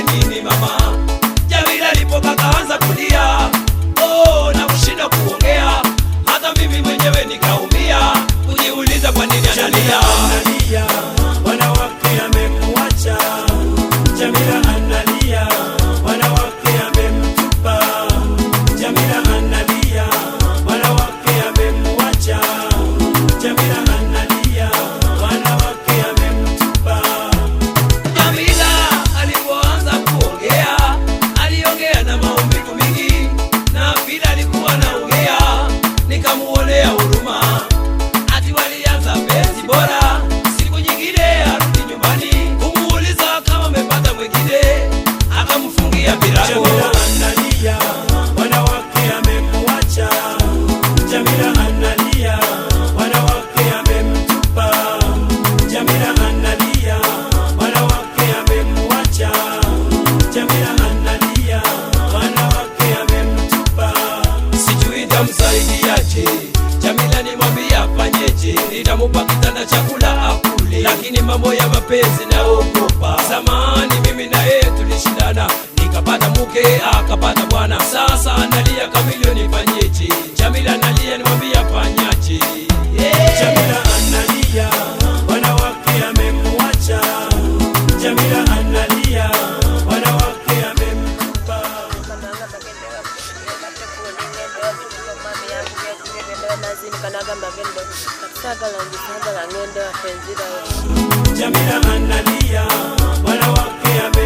nifanye nini mama? Jamila alipoka kaanza kulia, oh, na kushinda kuongea, hata mimi mwenyewe nikaumia, kujiuliza kwa nini analia. analia, wanawake amemwacha. Jamila analia, wanawake amemtupa. Jamila analia, wanawake amemwacha. Jamila analia, wanawake amemtupa. Jamila alipoanza kuongea, aliongea na maumivu mingi, na vile alikuwa anaongea, nikamuonea huruma. Ati walianza penzi bora, siku nyingine arudi nyumbani kumuuliza kama amepata mwingine, akamfungia virago. Jamila analia, wanawake amemwacha. Jamila analia, wanawake amemtupa. Jamila analia, wanawake amemwacha. Jamila analia, wanawake amemtupa. sijui tamsaidiaje. Jamila nimwambia afanyeje, nitamupa kitanda chakula akule, lakini mambo ya mapenzi naogopa. Zamani mimi na yeye tulishindana, nikapata mke akapata bwana, sasa analia kamilio, nifanyeje? Jamila analia, nimwambia afanyaje? Yeah. Jamila analia, wanawake amemwacha. Jamila analia, wanawake amemtupa. Jamila analia, wanawake ame